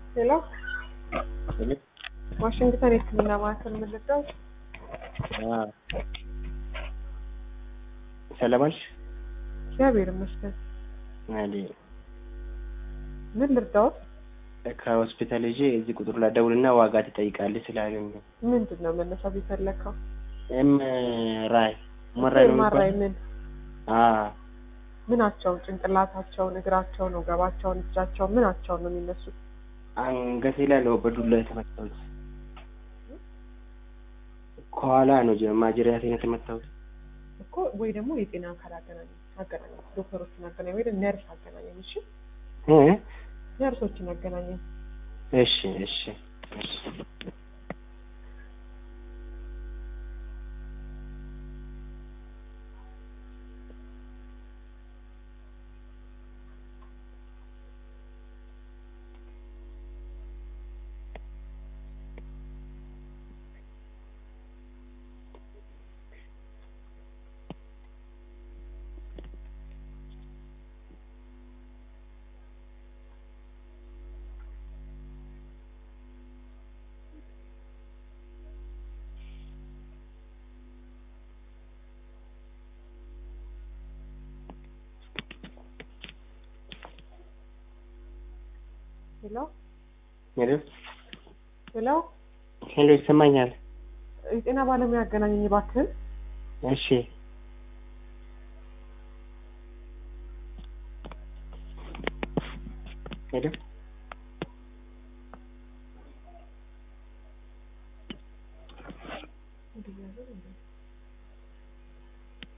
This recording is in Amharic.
ሄሎ ዋሽንግተን የህክምና ማዕከል ምልዳው ሰለማሽ እግዚአብሔር ይመስገን። አሊ ምን ልርዳዎት? ከሆስፒታል ይዤ እዚህ ቁጥሩ ላይ ደውልና ዋጋ ትጠይቃለች ስላሉኝ ነው። ምንድን ነው መነሳት የፈለግከው? ኤም ራይ መራይ ነው ማራይ የሚባለው? ምን አዎ ምናቸውን? ጭንቅላታቸውን፣ እግራቸውን፣ ወገባቸውን፣ እጃቸውን ምናቸውን ነው የሚነሱት? አንገቴ ላይ ነው በዱላ የተመታሁት። ከኋላ ነው ጀ- ማጅራቴን የተመታሁት። እኮ ወይ ደግሞ የጤና አካል አገናኝ አገናኝ ዶክተሮችን አገናኝ ወይ ደግሞ ነርስ አገናኘን። እሺ እ? ነርሶችን አገናኘን። እሺ እሺ እሺ ሄሎ ሄሎ ሄሎ ሄሎ ይሰማኛል? የጤና ባለሙያ አገናኘኝ እባክህን። እሺ ሄሎ